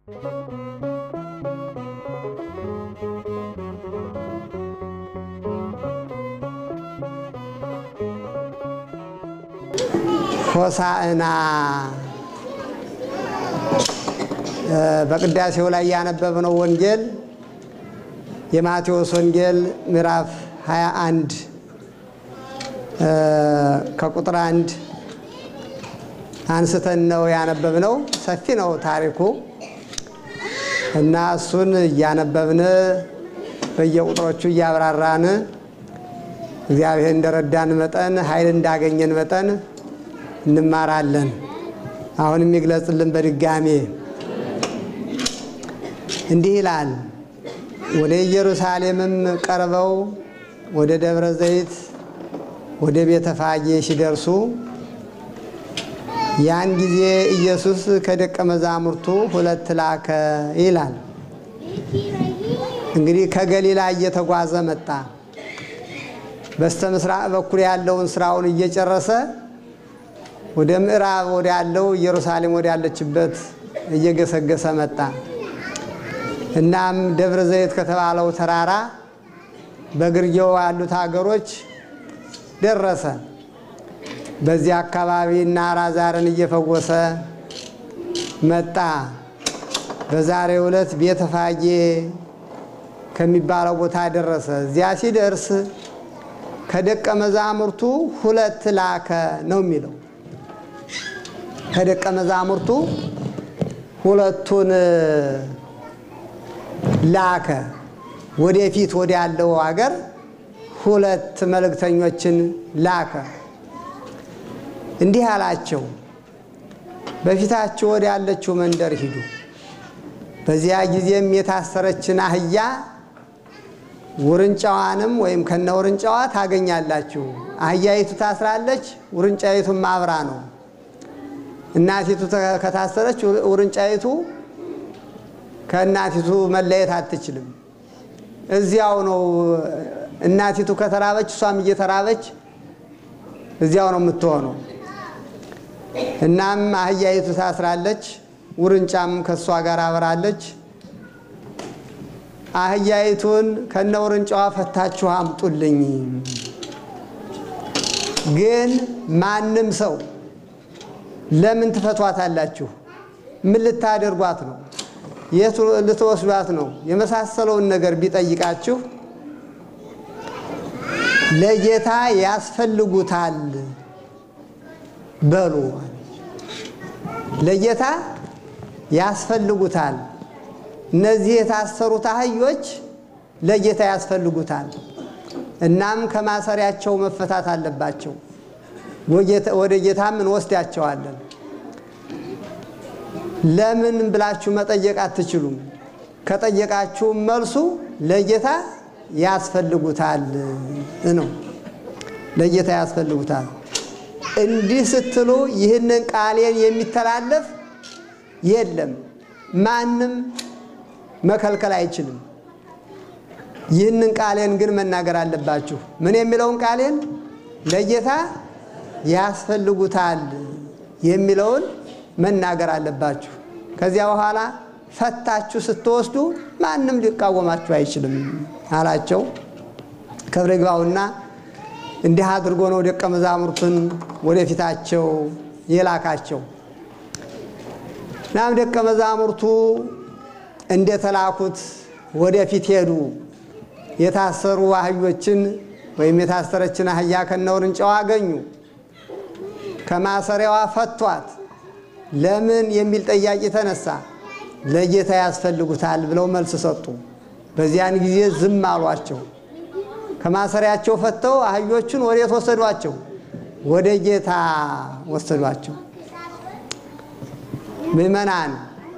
ሆሳዕና በቅዳሴው ላይ ያነበብነው ወንጌል የማቴዎስ ወንጌል ምዕራፍ 21 ከቁጥር አንድ አንስተን ነው ያነበብነው። ሰፊ ነው ታሪኩ እና እሱን እያነበብን በየቁጥሮቹ እያብራራን እግዚአብሔር እንደረዳን መጠን ኃይል እንዳገኘን መጠን እንማራለን። አሁን የሚግለጽልን በድጋሜ እንዲህ ይላል። ወደ ኢየሩሳሌምም ቀርበው ወደ ደብረ ዘይት ወደ ቤተ ፋጌ ሲደርሱ ያን ጊዜ ኢየሱስ ከደቀ መዛሙርቱ ሁለት ላከ ይላል። እንግዲህ ከገሊላ እየተጓዘ መጣ። በስተ ምስራቅ በኩል ያለውን ስራውን እየጨረሰ ወደ ምዕራብ ወደ ያለው ኢየሩሳሌም ወደ ያለችበት እየገሰገሰ መጣ። እናም ደብረ ዘይት ከተባለው ተራራ በግርጌው ያሉት ሀገሮች ደረሰ። በዚህ አካባቢ እና አልዓዛርን እየፈወሰ መጣ። በዛሬው ዕለት ቤተ ፋጌ ከሚባለው ቦታ ደረሰ። እዚያ ሲደርስ ከደቀ መዛሙርቱ ሁለት ላከ ነው የሚለው። ከደቀ መዛሙርቱ ሁለቱን ላከ። ወደፊት ወደ ያለው ሀገር ሁለት መልእክተኞችን ላከ። እንዲህ አላቸው፣ በፊታችሁ ወደ ያለችው መንደር ሂዱ። በዚያ ጊዜም የታሰረችን አህያ ውርንጫዋንም ወይም ከነ ውርንጫዋ ታገኛላችሁ። አህያይቱ ታስራለች፣ ውርንጫይቱም አብራ ነው። እናቲቱ ከታሰረች ውርንጫይቱ ከእናቲቱ መለየት አትችልም። እዚያው ነው። እናቲቱ ከተራበች እሷም እየተራበች እዚያው ነው የምትሆነው። እናም አህያይቱ ታስራለች፣ ውርንጫም ከእሷ ጋር አብራለች። አህያይቱን ከነ ውርንጫዋ ፈታችሁ አምጡልኝ። ግን ማንም ሰው ለምን ትፈቷታላችሁ? ምን ልታደርጓት ነው? የት ልትወስዷት ነው? የመሳሰለውን ነገር ቢጠይቃችሁ ለጌታ ያስፈልጉታል በሉ። ለጌታ ያስፈልጉታል። እነዚህ የታሰሩት አህዮች ለጌታ ያስፈልጉታል። እናም ከማሰሪያቸው መፈታት አለባቸው። ወደ ጌታም እንወስዳቸዋለን። ለምን ብላችሁ መጠየቅ አትችሉም። ከጠየቃችሁም መልሱ ለጌታ ያስፈልጉታል ነው። ለጌታ ያስፈልጉታል። እንዲህ ስትሉ ይህንን ቃሌን የሚተላለፍ የለም፣ ማንም መከልከል አይችልም። ይህንን ቃሌን ግን መናገር አለባችሁ። ምን የሚለውን ቃሌን ለጌታ ያስፈልጉታል የሚለውን መናገር አለባችሁ። ከዚያ በኋላ ፈታችሁ ስትወስዱ ማንም ሊቃወማችሁ አይችልም አላቸው። ክብር ይግባውና እንዲህ አድርጎ ነው ደቀ መዛሙርቱን ወደፊታቸው የላካቸው። ናም ደቀ መዛሙርቱ እንደተላኩት ወደፊት ሄዱ። የታሰሩ አህዮችን ወይም የታሰረችን አህያ ከነውርንጫዋ አገኙ። ከማሰሪያዋ ፈቷት። ለምን የሚል ጥያቄ ተነሳ። ለጌታ ያስፈልጉታል ብለው መልስ ሰጡ። በዚያን ጊዜ ዝም አሏቸው። ከማሰሪያቸው ፈተው አህዮቹን ወዴት ወሰዷቸው? ወደ ጌታ ወሰዷቸው። ምዕመናን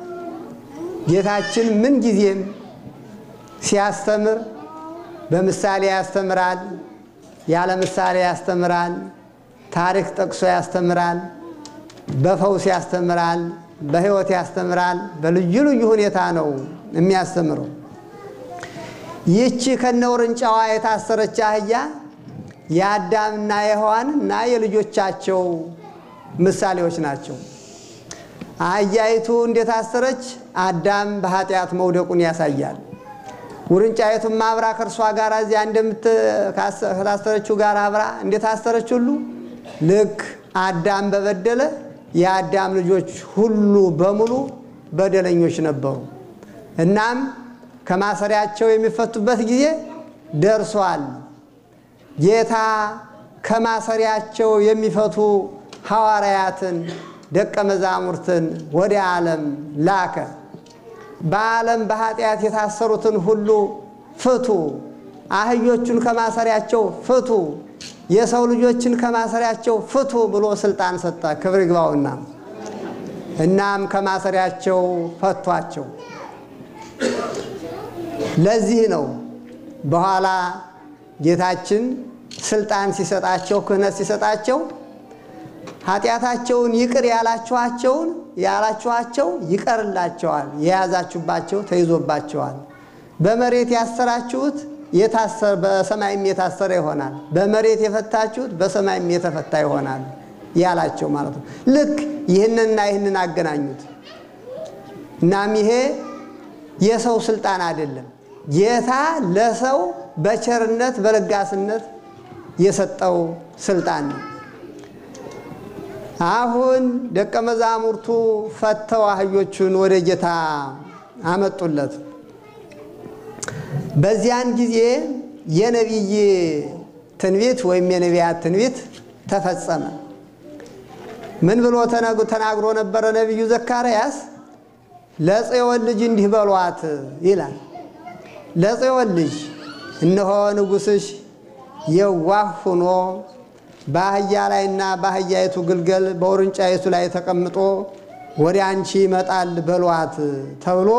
ጌታችን ምን ጊዜም ሲያስተምር በምሳሌ ያስተምራል፣ ያለ ምሳሌ ያስተምራል፣ ታሪክ ጠቅሶ ያስተምራል፣ በፈውስ ያስተምራል፣ በሕይወት ያስተምራል። በልዩ ልዩ ሁኔታ ነው የሚያስተምረው። ይህቺ ከነውርንጫዋ የታሰረች አህያ የአዳምና የሔዋን እና የልጆቻቸው ምሳሌዎች ናቸው። አህያይቱ እንደታሰረች አዳም በኃጢአት መውደቁን ያሳያል። ውርንጫይቱም አብራ ከእርሷ ጋር እዚያ እንደምታስተረችው ጋር አብራ እንደታሰረች ሁሉ ልክ አዳም በበደለ የአዳም ልጆች ሁሉ በሙሉ በደለኞች ነበሩ። እናም ከማሰሪያቸው የሚፈቱበት ጊዜ ደርሷል። ጌታ ከማሰሪያቸው የሚፈቱ ሐዋርያትን ደቀ መዛሙርትን ወደ ዓለም ላከ። በዓለም በኃጢአት የታሰሩትን ሁሉ ፍቱ፣ አህዮቹን ከማሰሪያቸው ፍቱ፣ የሰው ልጆችን ከማሰሪያቸው ፍቱ ብሎ ስልጣን ሰጠ። ክብር ይግባውና እናም ከማሰሪያቸው ፈቷቸው። ለዚህ ነው በኋላ ጌታችን ስልጣን ሲሰጣቸው ክህነት ሲሰጣቸው ኃጢአታቸውን ይቅር ያላችኋቸውን ያላችኋቸው ይቀርላቸዋል፣ የያዛችሁባቸው ተይዞባቸዋል። በመሬት ያሰራችሁት በሰማይም የታሰረ ይሆናል፣ በመሬት የፈታችሁት በሰማይም የተፈታ ይሆናል ያላቸው ማለት ነው። ልክ ይህንንና ይህንን አገናኙት። እናም ይሄ የሰው ስልጣን አይደለም፣ ጌታ ለሰው በቸርነት በለጋስነት የሰጠው ስልጣን ነው። አሁን ደቀ መዛሙርቱ ፈተው አህዮቹን ወደ ጌታ አመጡለት። በዚያን ጊዜ የነቢይ ትንቢት ወይም የነቢያት ትንቢት ተፈጸመ። ምን ብሎ ተናግሮ ነበረ ነቢዩ ዘካርያስ? ለጽዮን ልጅ እንዲህ በሏት ይላል። ለጽዮን ልጅ እነሆ ንጉሥሽ የዋህ ሆኖ በአህያ ላይና በአህያይቱ ግልገል በውርንጫይቱ ላይ ተቀምጦ ወደ አንቺ ይመጣል በሏት ተብሎ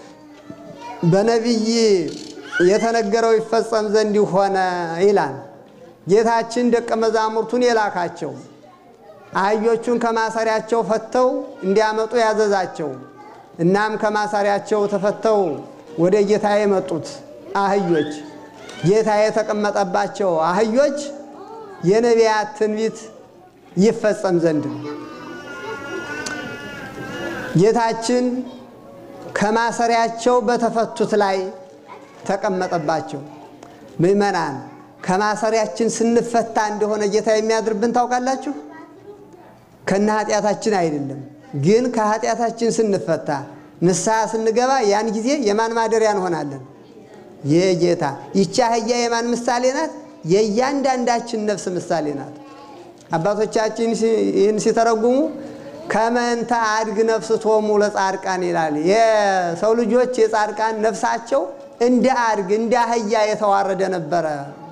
በነቢይ የተነገረው ይፈጸም ዘንድ ሆነ ይላል። ጌታችን ደቀ መዛሙርቱን የላካቸው አህዮቹን ከማሰሪያቸው ፈተው እንዲያመጡ ያዘዛቸው። እናም ከማሰሪያቸው ተፈተው ወደ ጌታ የመጡት አህዮች ጌታ የተቀመጠባቸው አህዮች የነቢያት ትንቢት ይፈጸም ዘንድ ነው። ጌታችን ከማሰሪያቸው በተፈቱት ላይ ተቀመጠባቸው። ምዕመናን ከማሰሪያችን ስንፈታ እንደሆነ ጌታ የሚያድርብን ታውቃላችሁ። ከነ ኃጢአታችን አይደለም፣ ግን ከኃጢአታችን ስንፈታ ንስሐ ስንገባ ያን ጊዜ የማን ማደሪያ እንሆናለን? የጌታ ይቺ አህያ የማን ምሳሌ ናት? የእያንዳንዳችን ነፍስ ምሳሌ ናት። አባቶቻችን ይህን ሲተረጉሙ ከመንተ አድግ ነፍስ ቶሙ ለጻድቃን ይላል። የሰው ልጆች የጻድቃን ነፍሳቸው እንደ አድግ እንደ አህያ የተዋረደ ነበረ፣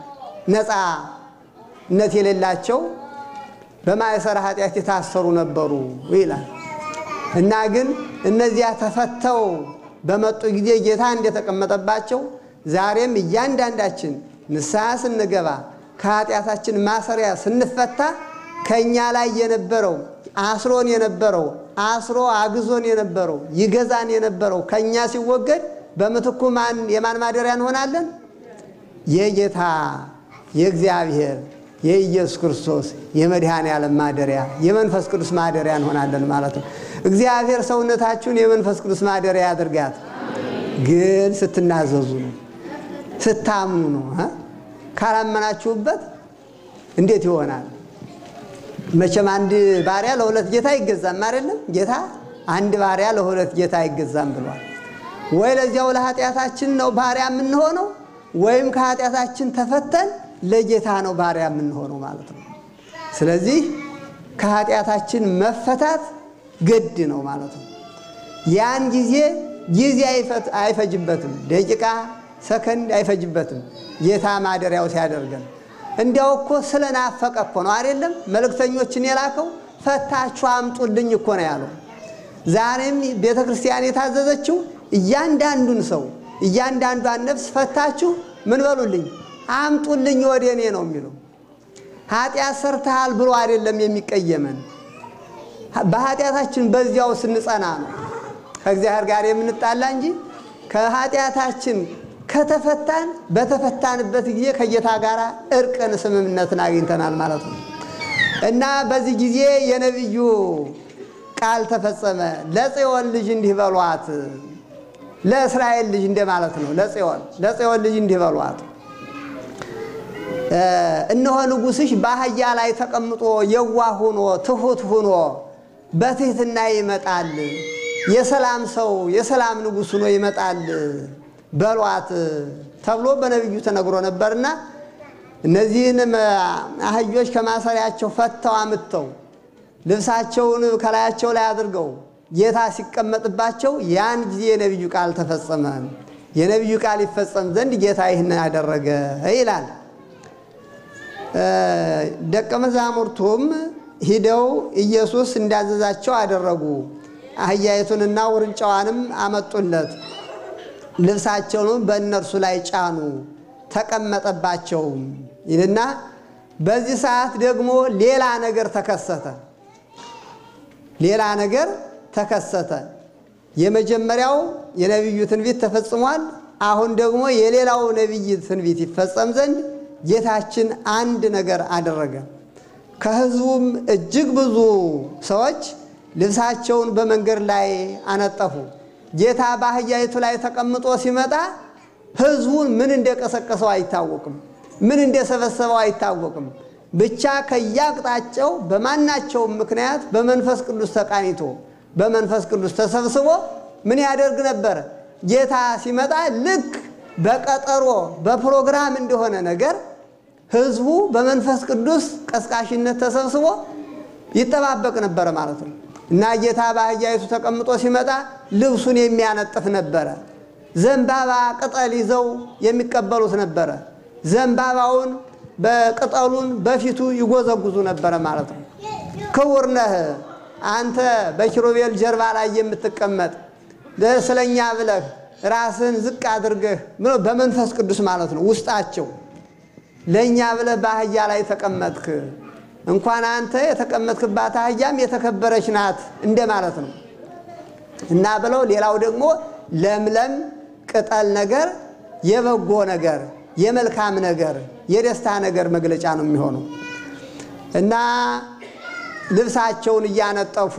ነፃነት የሌላቸው በማእሰረ ኃጢአት የታሰሩ ነበሩ ይላል እና ግን እነዚያ ተፈተው በመጡ ጊዜ ጌታ እንደተቀመጠባቸው ዛሬም እያንዳንዳችን ንስሐ ስንገባ ከኃጢአታችን ማሰሪያ ስንፈታ ከእኛ ላይ የነበረው አስሮን የነበረው አስሮ አግዞን የነበረው ይገዛን የነበረው ከእኛ ሲወገድ በምትኩ ማን የማን ማደሪያ እንሆናለን? የጌታ የእግዚአብሔር የኢየሱስ ክርስቶስ የመድኃኔ ዓለም ማደሪያ የመንፈስ ቅዱስ ማደሪያ እንሆናለን ማለት ነው። እግዚአብሔር ሰውነታችሁን የመንፈስ ቅዱስ ማደሪያ ያድርጋት። ግን ስትናዘዙ ነው፣ ስታምኑ ነው። ካላመናችሁበት እንዴት ይሆናል? መቼም አንድ ባሪያ ለሁለት ጌታ አይገዛም አይደለም። ጌታ አንድ ባሪያ ለሁለት ጌታ አይገዛም ብሏል። ወይ ለዚያው ለኃጢአታችን ነው ባሪያ የምንሆነው ወይም ከኃጢአታችን ተፈተን ለጌታ ነው ባሪያ የምንሆነው ማለት ነው። ስለዚህ ከኃጢአታችን መፈታት ግድ ነው ማለት ነው። ያን ጊዜ ጊዜ አይፈጅበትም፣ ደቂቃ ሰከንድ አይፈጅበትም። ጌታ ማደሪያው ሲያደርገን እንዲያው እኮ ስለናፈቀ እኮ ነው አይደለም መልእክተኞችን የላከው ፈታችሁ አምጡልኝ እኮ ነው ያለው። ዛሬም ቤተ ክርስቲያን የታዘዘችው እያንዳንዱን ሰው እያንዳንዷን ነፍስ ፈታችሁ ምን በሉልኝ አምጡልኝ ወደ እኔ ነው የሚለው። ኃጢአት ሰርተሃል ብሎ አይደለም የሚቀየመን። በኃጢአታችን በዚያው ስንጸና ነው ከእግዚአብሔር ጋር የምንጣላ እንጂ ከኃጢአታችን ከተፈታን በተፈታንበት ጊዜ ከጌታ ጋር እርቅን ስምምነትን አግኝተናል ማለት ነው። እና በዚህ ጊዜ የነቢዩ ቃል ተፈጸመ። ለጽዮን ልጅ እንዲህ በሏት፣ ለእስራኤል ልጅ እንደማለት ነው። ለጽዮን ለጽዮን ልጅ እንዲህ በሏት፣ እነሆ ንጉሥሽ በአህያ ላይ ተቀምጦ የዋህ ሆኖ ትሑት ሆኖ በትሕትና ይመጣል። የሰላም ሰው የሰላም ንጉሥ ሆኖ ይመጣል በሏት ተብሎ በነቢዩ ተነግሮ ነበርና እነዚህንም አህዮች ከማሰሪያቸው ፈተው አምጥተው ልብሳቸውን ከላያቸው ላይ አድርገው ጌታ ሲቀመጥባቸው ያን ጊዜ የነቢዩ ቃል ተፈጸመ። የነቢዩ ቃል ይፈጸም ዘንድ ጌታ ይህን ያደረገ ይላል። ደቀ መዛሙርቱም ሂደው ኢየሱስ እንዳዘዛቸው አደረጉ። አህያይቱንና ውርንጫዋንም አመጡለት፣ ልብሳቸውንም በእነርሱ ላይ ጫኑ፣ ተቀመጠባቸውም ይልና በዚህ ሰዓት ደግሞ ሌላ ነገር ተከሰተ። ሌላ ነገር ተከሰተ። የመጀመሪያው የነቢዩ ትንቢት ተፈጽሟል። አሁን ደግሞ የሌላው ነቢይ ትንቢት ይፈጸም ዘንድ ጌታችን አንድ ነገር አደረገ። ከሕዝቡም እጅግ ብዙ ሰዎች ልብሳቸውን በመንገድ ላይ አነጠፉ። ጌታ በአህያይቱ ላይ ተቀምጦ ሲመጣ ሕዝቡን ምን እንደቀሰቀሰው አይታወቅም፣ ምን እንደሰበሰበው አይታወቅም። ብቻ ከያቅጣጫው በማናቸውም ምክንያት በመንፈስ ቅዱስ ተቃኝቶ በመንፈስ ቅዱስ ተሰብስቦ ምን ያደርግ ነበረ? ጌታ ሲመጣ ልክ በቀጠሮ በፕሮግራም እንደሆነ ነገር ሕዝቡ በመንፈስ ቅዱስ ቀስቃሽነት ተሰብስቦ ይጠባበቅ ነበረ ማለት ነው። እና ጌታ በአህያይቱ ተቀምጦ ሲመጣ ልብሱን የሚያነጥፍ ነበረ። ዘንባባ ቅጠል ይዘው የሚቀበሉት ነበረ። ዘንባባውን በቅጠሉን በፊቱ ይጎዘጉዙ ነበረ ማለት ነው። ክቡር ነህ አንተ በኪሩቤል ጀርባ ላይ የምትቀመጥ ስለኛ ብለህ ራስህን ዝቅ አድርገህ በመንፈስ ቅዱስ ማለት ነው ውስጣቸው ለእኛ ብለህ በአህያ ላይ ተቀመጥክ። እንኳን አንተ የተቀመጥክባት አህያም የተከበረች ናት እንደማለት ነው እና ብለው ሌላው ደግሞ ለምለም ቅጠል ነገር የበጎ ነገር የመልካም ነገር የደስታ ነገር መግለጫ ነው የሚሆነው እና ልብሳቸውን እያነጠፉ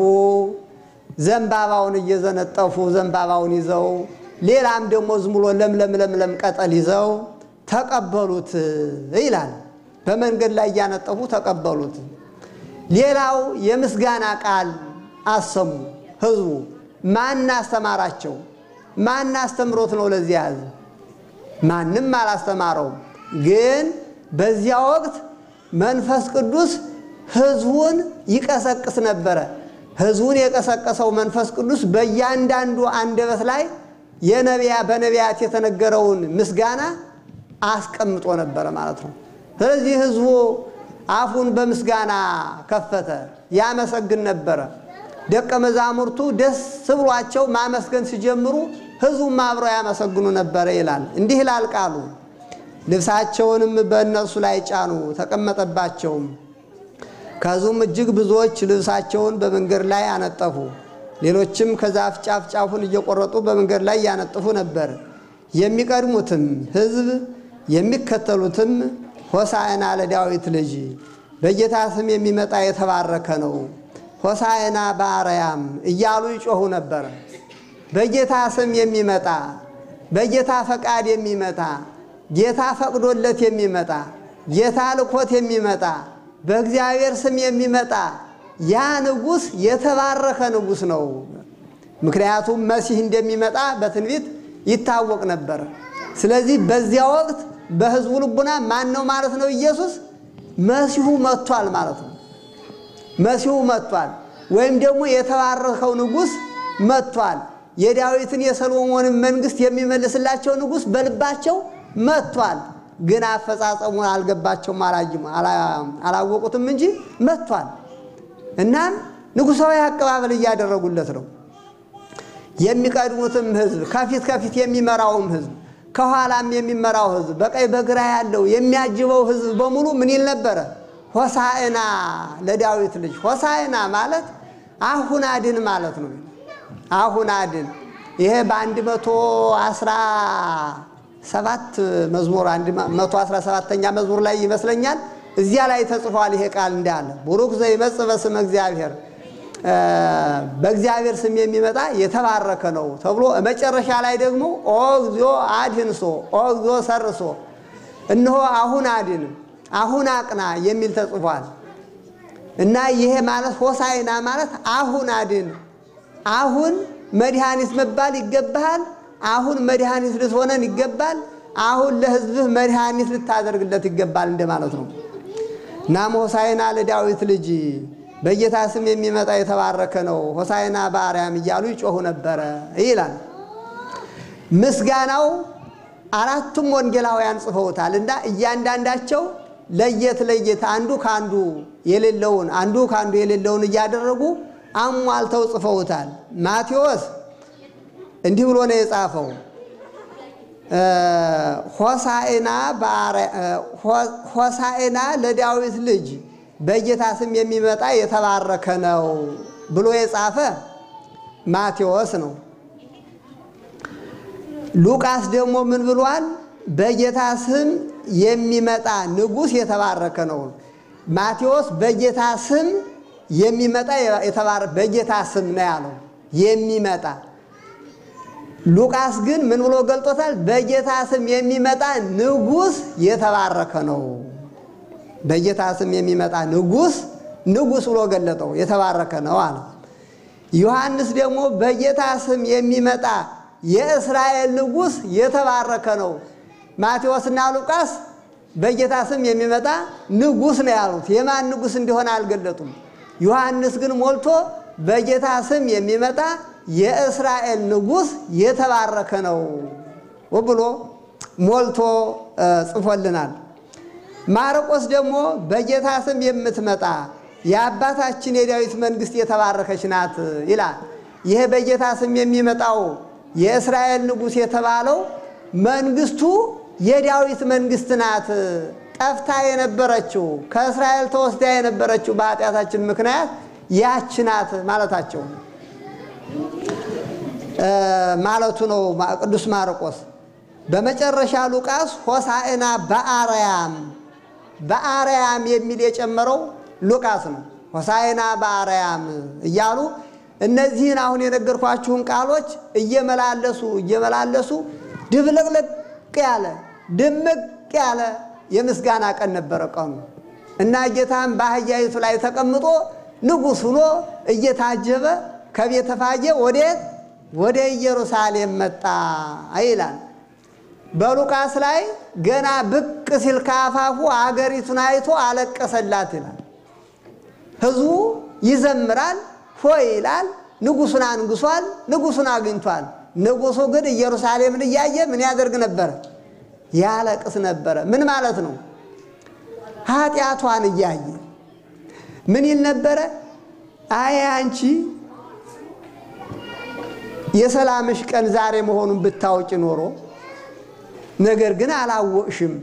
ዘንባባውን እየዘነጠፉ ዘንባባውን ይዘው ሌላም ደግሞ ዝም ብሎ ለምለም ለምለም ቀጠል ይዘው ተቀበሉት ይላል። በመንገድ ላይ እያነጠፉ ተቀበሉት። ሌላው የምስጋና ቃል አሰሙ። ሕዝቡ ማን አስተማራቸው? ማን አስተምሮት ነው ለዚህ ያዘ? ማንም አላስተማረውም። ግን በዚያ ወቅት መንፈስ ቅዱስ ሕዝቡን ይቀሰቅስ ነበረ። ሕዝቡን የቀሰቀሰው መንፈስ ቅዱስ በእያንዳንዱ አንደበት ላይ የነቢያ በነቢያት የተነገረውን ምስጋና አስቀምጦ ነበረ ማለት ነው። ስለዚህ ሕዝቡ አፉን በምስጋና ከፈተ፣ ያመሰግን ነበረ። ደቀ መዛሙርቱ ደስ ብሏቸው ማመስገን ሲጀምሩ ሕዝቡም አብረው ያመሰግኑ ነበረ ይላል። እንዲህ ይላል ቃሉ ልብሳቸውንም በእነርሱ ላይ ጫኑ፣ ተቀመጠባቸውም። ከሕዝቡም እጅግ ብዙዎች ልብሳቸውን በመንገድ ላይ አነጠፉ። ሌሎችም ከዛፍ ጫፍ ጫፉን እየቆረጡ በመንገድ ላይ ያነጥፉ ነበር። የሚቀድሙትም ሕዝብ የሚከተሉትም ሆሳዕና ለዳዊት ልጅ በጌታ ስም የሚመጣ የተባረከ ነው፣ ሆሳዕና በአርያም እያሉ ይጮኹ ነበር። በጌታ ስም የሚመጣ በጌታ ፈቃድ የሚመጣ ጌታ ፈቅዶለት የሚመጣ ጌታ ልኮት የሚመጣ በእግዚአብሔር ስም የሚመጣ ያ ንጉሥ የተባረከ ንጉሥ ነው። ምክንያቱም መሲህ እንደሚመጣ በትንቢት ይታወቅ ነበር። ስለዚህ በዚያ ወቅት በሕዝቡ ልቡና ማን ነው ማለት ነው? ኢየሱስ መሲሁ መጥቷል ማለት ነው። መሲሁ መጥቷል፣ ወይም ደግሞ የተባረከው ንጉሥ መጥቷል። የዳዊትን የሰሎሞንን መንግሥት የሚመልስላቸው ንጉሥ በልባቸው መጥቷል። ግን አፈጻጸሙን አልገባቸውም፣ አላወቁትም እንጂ መጥቷል። እናም ንጉሣዊ አቀባበል እያደረጉለት ነው። የሚቀድሙትም ሕዝብ ከፊት ከፊት የሚመራውም ሕዝብ ከኋላም የሚመራው ሕዝብ በቀኝ በግራ ያለው የሚያጅበው ሕዝብ በሙሉ ምን ይል ነበረ? ሆሳዕና ለዳዊት ልጅ። ሆሳዕና ማለት አሁን አድን ማለት ነው። አሁን አድን። ይሄ በአንድ መቶ አስራ ሰባት መዝሙር መቶ አስራ ሰባተኛ መዝሙር ላይ ይመስለኛል እዚያ ላይ ተጽፏል። ይሄ ቃል እንዳለ ቡሩክ ዘይመጽእ በስመ እግዚአብሔር በእግዚአብሔር ስም የሚመጣ የተባረከ ነው ተብሎ መጨረሻ ላይ ደግሞ ኦ እግዚኦ አድህንሶ ኦ እግዚኦ ሰርሶ እነሆ አሁን አድን አሁን አቅና የሚል ተጽፏል። እና ይሄ ማለት ሆሳይና ማለት አሁን አድን፣ አሁን መድኃኒት መባል ይገባሃል፣ አሁን መድኃኒት ልትሆነን ይገባል፣ አሁን ለሕዝብህ መድኃኒት ልታደርግለት ይገባል እንደማለት ነው። እናም ሆሳይና ለዳዊት ልጅ በጌታ ስም የሚመጣ የተባረከ ነው፣ ሆሳይና በአርያም እያሉ ይጮኹ ነበረ ይላል። ምስጋናው አራቱም ወንጌላውያን ጽፈውታል እና እያንዳንዳቸው ለየት ለየት አንዱ ከአንዱ የሌለውን አንዱ ከአንዱ የሌለውን እያደረጉ አሟልተው ጽፈውታል። ማቴዎስ እንዲህ ብሎ ነው የጻፈው ሆሳዕና ለዳዊት ልጅ በጌታ ስም የሚመጣ የተባረከ ነው ብሎ የጻፈ ማቴዎስ ነው። ሉቃስ ደግሞ ምን ብሏል? በጌታ ስም የሚመጣ ንጉሥ የተባረከ ነው። ማቴዎስ በጌታ ስም የሚመጣ የተባረከ በጌታ ስም ነው ያለው የሚመጣ ሉቃስ ግን ምን ብሎ ገልጦታል? በጌታ ስም የሚመጣ ንጉሥ የተባረከ ነው። በጌታ ስም የሚመጣ ንጉሥ ንጉሥ ብሎ ገለጠው፣ የተባረከ ነው አለ። ዮሐንስ ደግሞ በጌታ ስም የሚመጣ የእስራኤል ንጉሥ የተባረከ ነው። ማቴዎስና ሉቃስ በጌታ ስም የሚመጣ ንጉሥ ነው ያሉት። የማን ንጉሥ እንደሆነ አልገለጡም። ዮሐንስ ግን ሞልቶ በጌታ ስም የሚመጣ የእስራኤል ንጉሥ የተባረከ ነው ብሎ ሞልቶ ጽፎልናል። ማርቆስ ደግሞ በጌታ ስም የምትመጣ የአባታችን የዳዊት መንግሥት የተባረከች ናት ይላል። ይህ በጌታ ስም የሚመጣው የእስራኤል ንጉሥ የተባለው መንግሥቱ የዳዊት መንግሥት ናት። ጠፍታ የነበረችው ከእስራኤል ተወስዳ የነበረችው በኃጢአታችን ምክንያት ያች ናት ማለታቸው ማለቱ ነው ቅዱስ ማርቆስ። በመጨረሻ ሉቃስ ሆሳዕና በአርያም በአርያም የሚል የጨመረው ሉቃስ ነው። ሆሳዕና በአርያም እያሉ እነዚህን አሁን የነገርኳችሁን ቃሎች እየመላለሱ እየመላለሱ ድብልቅልቅ ያለ ድምቅ ያለ የምስጋና ቀን ነበረ ቀኑ እና ጌታም በአህያይቱ ላይ ተቀምጦ ንጉሥ ሆኖ እየታጀበ ከቤተ ፋጌ ወዴት ወደ ኢየሩሳሌም መጣ ይላል። በሉቃስ ላይ ገና ብቅ ሲል ከአፋፉ አገሪቱን አይቶ አለቀሰላት ይላል። ሕዝቡ ይዘምራል፣ ሆይ ይላል። ንጉሱን አንግሷል፣ ንጉሱን አግኝቷል። ንጉሱ ግን ኢየሩሳሌምን እያየ ምን ያደርግ ነበረ? ያለቅስ ነበረ። ምን ማለት ነው? ኃጢአቷን እያየ ምን ይል ነበረ? አይ አንቺ የሰላምሽ ቀን ዛሬ መሆኑን ብታውቂ ኖሮ ነገር ግን አላወቅሽም።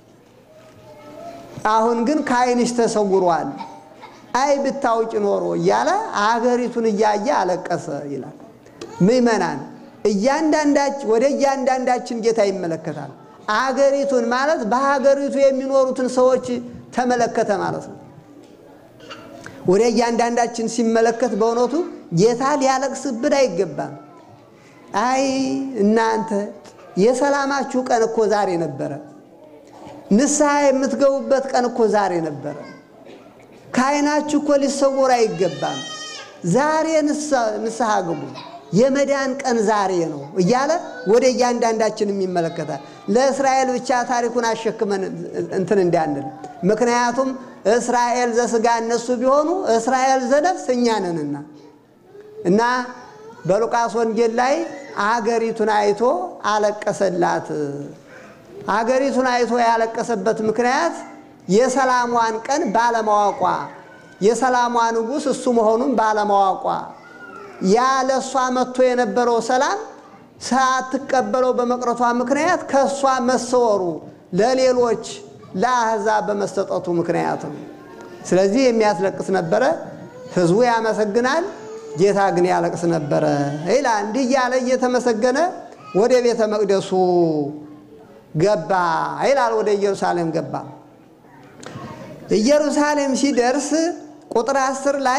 አሁን ግን ከዓይንሽ ተሰውሯል። አይ ብታውቂ ኖሮ እያለ አገሪቱን እያየ አለቀሰ ይላል። ምዕመናን እያንዳንዳች ወደ እያንዳንዳችን ጌታ ይመለከታል። አገሪቱን ማለት በሀገሪቱ የሚኖሩትን ሰዎች ተመለከተ ማለት ነው። ወደ እያንዳንዳችን ሲመለከት በእውነቱ ጌታ ሊያለቅስብን አይገባም። አይ እናንተ የሰላማችሁ ቀን እኮ ዛሬ ነበረ። ንስሐ የምትገቡበት ቀን እኮ ዛሬ ነበረ። ከዓይናችሁ እኮ ሊሰወር አይገባም። ዛሬ ንስሐ ግቡ፣ የመዳን ቀን ዛሬ ነው እያለ ወደ እያንዳንዳችንም ይመለከታል። ለእስራኤል ብቻ ታሪኩን አሸክመን እንትን እንዳንል። ምክንያቱም እስራኤል ዘሥጋ እነሱ ቢሆኑ እስራኤል ዘነፍስ እኛ ነንና እና በሉቃስ ወንጌል ላይ አገሪቱን አይቶ አለቀሰላት። አገሪቱን አይቶ ያለቀሰበት ምክንያት የሰላሟን ቀን ባለማወቋ፣ የሰላሟ ንጉሥ እሱ መሆኑን ባለማወቋ ያ ለእሷ መጥቶ የነበረው ሰላም ሳትቀበለው በመቅረቷ ምክንያት ከእሷ መሰወሩ ለሌሎች ለአሕዛብ በመሰጠቱ ምክንያት ነው። ስለዚህ የሚያስለቅስ ነበረ። ሕዝቡ ያመሰግናል፣ ጌታ ግን ያለቅስ ነበረ ይላል። እንዲህ እያለ እየተመሰገነ ወደ ቤተ መቅደሱ ገባ ይላል። ወደ ኢየሩሳሌም ገባ። ኢየሩሳሌም ሲደርስ ቁጥር አስር ላይ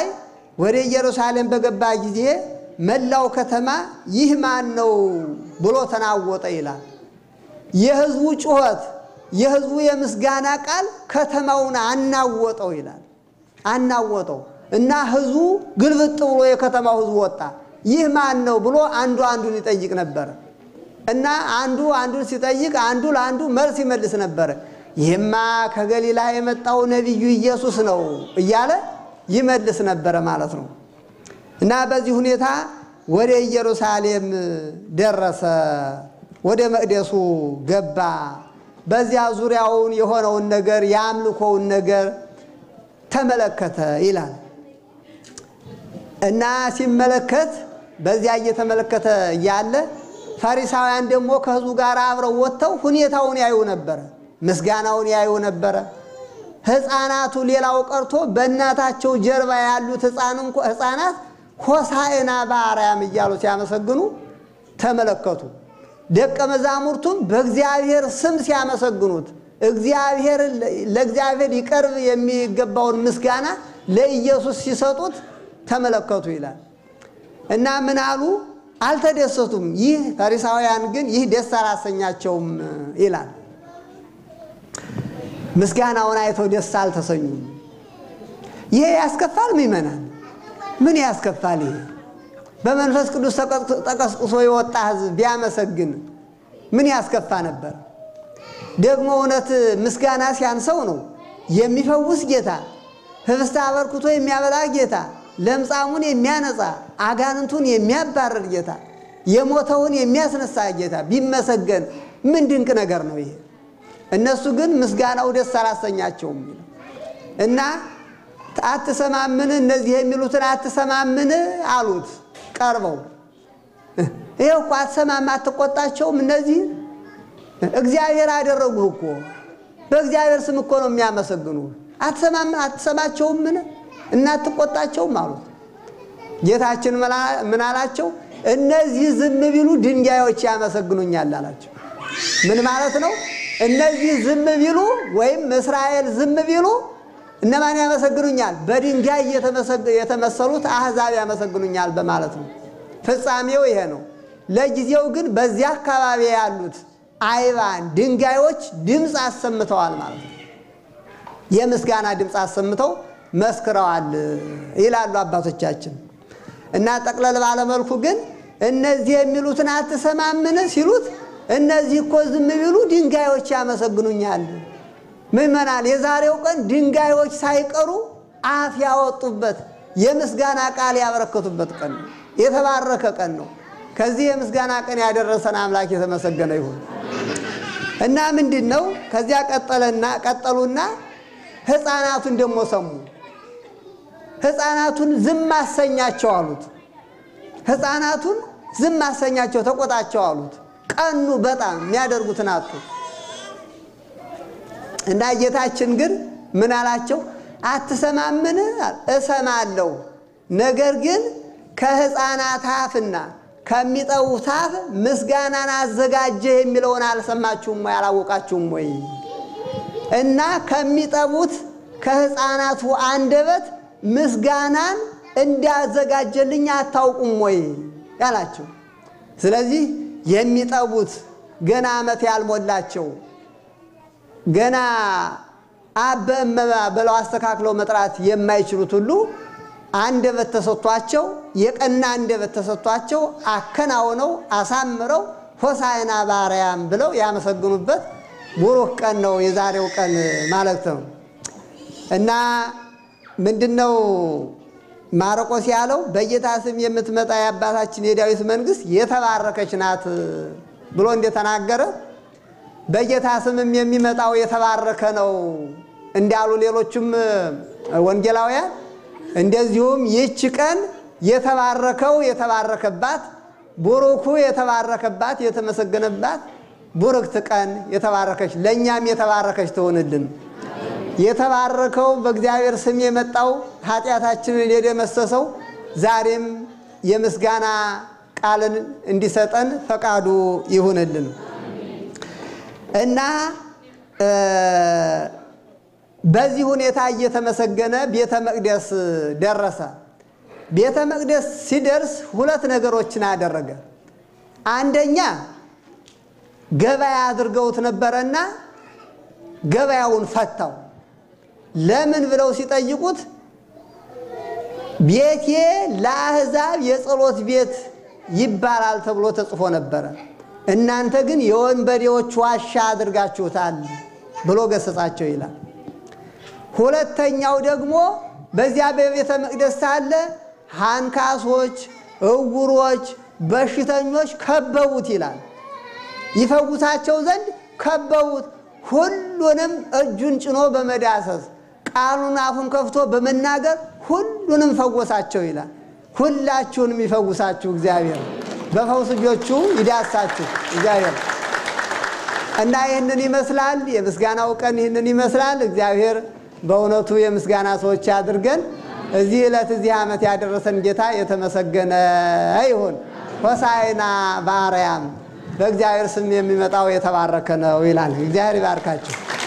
ወደ ኢየሩሳሌም በገባ ጊዜ መላው ከተማ ይህ ማን ነው ብሎ ተናወጠ ይላል። የሕዝቡ ጩኸት፣ የሕዝቡ የምስጋና ቃል ከተማውን አናወጠው ይላል። አናወጠው እና ሕዝቡ ግልብጥ ብሎ የከተማው ሕዝብ ወጣ። ይህ ማን ነው ብሎ አንዱ አንዱን ይጠይቅ ነበረ እና አንዱ አንዱን ሲጠይቅ አንዱ ለአንዱ መልስ ይመልስ ነበረ። ይህማ ከገሊላ የመጣው ነቢዩ ኢየሱስ ነው እያለ ይመልስ ነበረ ማለት ነው። እና በዚህ ሁኔታ ወደ ኢየሩሳሌም ደረሰ። ወደ መቅደሱ ገባ። በዚያ ዙሪያውን የሆነውን ነገር የአምልኮውን ነገር ተመለከተ ይላል እና ሲመለከት በዚያ እየተመለከተ እያለ ፈሪሳውያን ደግሞ ከሕዝቡ ጋር አብረው ወጥተው ሁኔታውን ያዩ ነበረ፣ ምስጋናውን ያዩ ነበረ። ሕፃናቱ ሌላው ቀርቶ በእናታቸው ጀርባ ያሉት ሕፃናት ሆሳዕና በአርያም እያሉ ሲያመሰግኑ ተመለከቱ። ደቀ መዛሙርቱም በእግዚአብሔር ስም ሲያመሰግኑት እግዚአብሔር ለእግዚአብሔር ይቀርብ የሚገባውን ምስጋና ለኢየሱስ ሲሰጡት ተመለከቱ ይላል እና ምን አሉ? አልተደሰቱም። ይህ ፈሪሳውያን ግን ይህ ደስ አላሰኛቸውም ይላል። ምስጋናውን አይተው ደስ አልተሰኙም። ይሄ ያስከፋል ምእመናን፣ ምን ያስከፋል? ይሄ በመንፈስ ቅዱስ ተቀስቅሶ የወጣ ሕዝብ ቢያመሰግን ምን ያስከፋ ነበር? ደግሞ እውነት ምስጋና ሲያንሰው ነው የሚፈውስ ጌታ፣ ህብስት አበርክቶ የሚያበላ ጌታ፣ ለምጻሙን የሚያነጻ አጋንንቱን የሚያባረር ጌታ፣ የሞተውን የሚያስነሳ ጌታ ቢመሰገን ምን ድንቅ ነገር ነው ይሄ። እነሱ ግን ምስጋናው ደስ አላሰኛቸውም እና አትሰማምን፣ እነዚህ የሚሉትን አትሰማምን አሉት ቀርበው። ይኸው እኮ አትሰማም፣ አትቆጣቸውም እነዚህ እግዚአብሔር አደረጉህ እኮ በእግዚአብሔር ስም እኮ ነው የሚያመሰግኑ። አትሰማም አትሰማቸውምን እና አትቆጣቸውም አሉት። ጌታችን ምን አላቸው? እነዚህ ዝም ቢሉ ድንጋዮች ያመሰግኑኛል አላቸው። ምን ማለት ነው? እነዚህ ዝም ቢሉ ወይም እስራኤል ዝም ቢሉ እነማን ያመሰግኑኛል? በድንጋይ የተመሰሉት አሕዛብ ያመሰግኑኛል በማለት ነው። ፍጻሜው ይሄ ነው። ለጊዜው ግን በዚያ አካባቢ ያሉት አይባን ድንጋዮች ድምፅ አሰምተዋል ማለት ነው። የምስጋና ድምፅ አሰምተው መስክረዋል ይላሉ አባቶቻችን። እና ጠቅለል ባለመልኩ ግን እነዚህ የሚሉትን አትሰማምን ሲሉት እነዚህ እኮ ዝም ቢሉ ድንጋዮች ያመሰግኑኛል። ምዕመናን፣ የዛሬው ቀን ድንጋዮች ሳይቀሩ አፍ ያወጡበት የምስጋና ቃል ያበረከቱበት ቀን ነው። የተባረከ ቀን ነው። ከዚህ የምስጋና ቀን ያደረሰን አምላክ የተመሰገነ ይሁን። እና ምንድን ነው ከዚያ ቀጠለና ቀጠሉና ሕፃናቱን ደግሞ ሰሙ። ሕፃናቱን ዝም አሰኛቸው አሉት። ሕፃናቱን ዝም አሰኛቸው፣ ተቆጣቸው አሉት። ቀኑ በጣም የሚያደርጉትን አጡ። እና ጌታችን ግን ምን አላቸው? አትሰማምን? እሰማለሁ፣ ነገር ግን ከሕፃናት አፍና ከሚጠቡት አፍ ምስጋናን አዘጋጀህ የሚለውን አልሰማችሁም ወይ? አላወቃችሁም ወይ? እና ከሚጠቡት ከሕፃናቱ አንደበት ምስጋናን እንዳዘጋጀልኝ አታውቁም ወይ ያላቸው። ስለዚህ የሚጠቡት ገና ዓመት ያልሞላቸው ገና አበ እመ ብለው አስተካክለው መጥራት የማይችሉት ሁሉ አንደበት ተሰጥቷቸው የቀና አንደበት ተሰጥቷቸው አከናውነው አሳምረው ሆሳዕና በአርያም ብለው ያመሰግኑበት ቡሩክ ቀን ነው የዛሬው ቀን ማለት ነው። እና ምንድነው ማርቆስ ያለው በጌታ ስም የምትመጣ የአባታችን የዳዊት መንግሥት የተባረከች ናት ብሎ እንደተናገረ በጌታ ስምም የሚመጣው የተባረከ ነው እንዳሉ ሌሎቹም ወንጌላውያን እንደዚሁም ይህች ቀን የተባረከው የተባረከባት ቡሩኩ የተባረከባት የተመሰገነባት ቡርክት ቀን የተባረከች ለእኛም የተባረከች ትሆንልን። የተባረከው በእግዚአብሔር ስም የመጣው ኃጢአታችንን የደመሰሰው ዛሬም የምስጋና ቃልን እንዲሰጠን ፈቃዱ ይሁንልን እና በዚህ ሁኔታ እየተመሰገነ ቤተ መቅደስ ደረሰ። ቤተ መቅደስ ሲደርስ ሁለት ነገሮችን አደረገ። አንደኛ ገበያ አድርገውት ነበረና ገበያውን ፈታው። ለምን ብለው ሲጠይቁት ቤቴ ለአሕዛብ የጸሎት ቤት ይባላል ተብሎ ተጽፎ ነበረ፣ እናንተ ግን የወንበዴዎች ዋሻ አድርጋችሁታል ብሎ ገሰጻቸው ይላል። ሁለተኛው ደግሞ በዚያ በቤተ መቅደስ ሳለ አንካሶች፣ እውሮች፣ በሽተኞች ከበቡት ይላል። ይፈውሳቸው ዘንድ ከበቡት። ሁሉንም እጁን ጭኖ በመዳሰስ ቃሉን አፉን ከፍቶ በመናገር ሁሉንም ፈወሳቸው ይላል። ሁላችሁንም ይፈውሳችሁ እግዚአብሔር፣ በፈውስ እጆቹ ይዳሳችሁ እግዚአብሔር እና ይህንን ይመስላል። የምስጋናው ቀን ይህንን ይመስላል። እግዚአብሔር በእውነቱ የምስጋና ሰዎች አድርገን እዚህ ዕለት እዚህ ዓመት ያደረሰን ጌታ የተመሰገነ ይሁን። ሆሳዕና በአርያም በእግዚአብሔር ስም የሚመጣው የተባረከ ነው ይላል። እግዚአብሔር ይባርካችሁ።